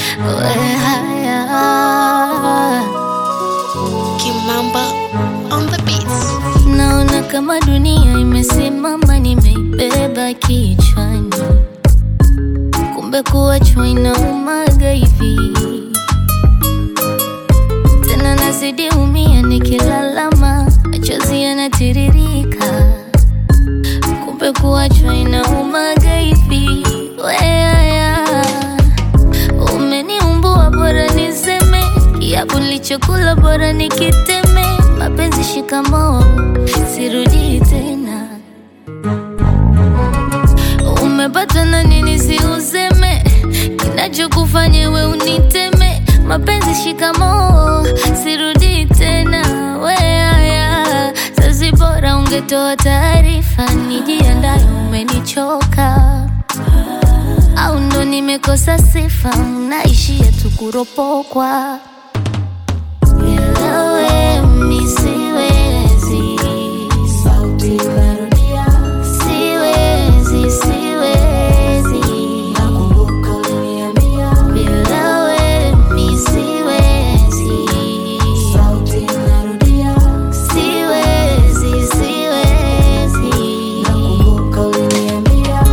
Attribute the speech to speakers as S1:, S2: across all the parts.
S1: we haya
S2: Kimamba on the beats.
S1: Naona kama dunia imesimama, nimeibeba kichwani, kumbe kuachwa inaumaga hivi. Tena nazidi umia, nikilalama machozi yanatiririka, kumbe kuachwa inaumaga hivi. Weaya, umeniumbua, bora niseme kiapo nilichokula, bora nikiteme. Mapenzi shikamoo, sirudi tena. Umepata na nini si useme, kinachokufanya we uniteme. Mapenzi shikamoo, sirudi tena. Weaya, sasi bora ungetoa taarifa, nijiandaye, umenichoka au ndo nimekosa sifa, naishia tu kuropokwa. Bila we mi siwezi, sauti narudia, siwezi, siwezi, nakumbuka uliniambia. Bila we mi siwezi, sauti narudia, siwezi, siwezi, nakumbuka uliniambia.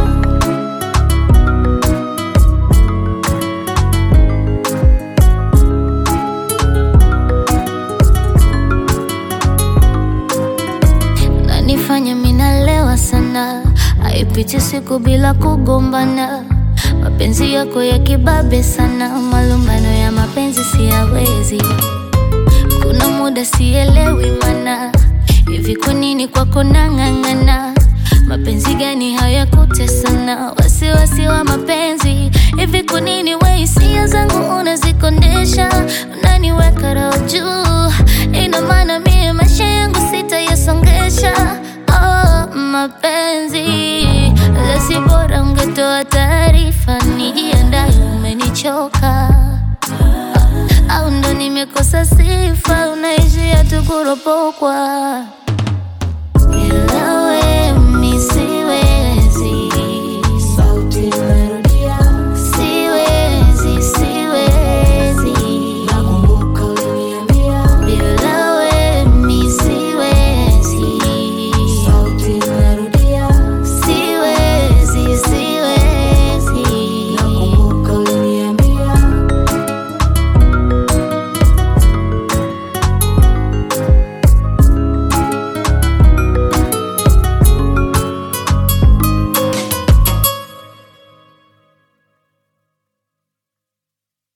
S1: nanifanya minalewa sana, haipiti siku bila kugombana. Mapenzi yako ya kibabe sana, malumbano ya mapenzi siyawezi. Kuna muda sielewi mana, hivi kwa nini kwako nang'ang'ana? Mapenzi gani hayakutesana? Wasiwasi wa mapenzi, hivi kwa nini we hisia zangu unazikondesha? Unaniweka roho juu, ina maana mie maisha yangu sitayasongesha. Oh, mapenzi lasi, bora ungetoa taarifa, nijiandaye, umenichoka au ndo nimekosa sifa, unaishia tu kuropokwa. Bila we mi siwezi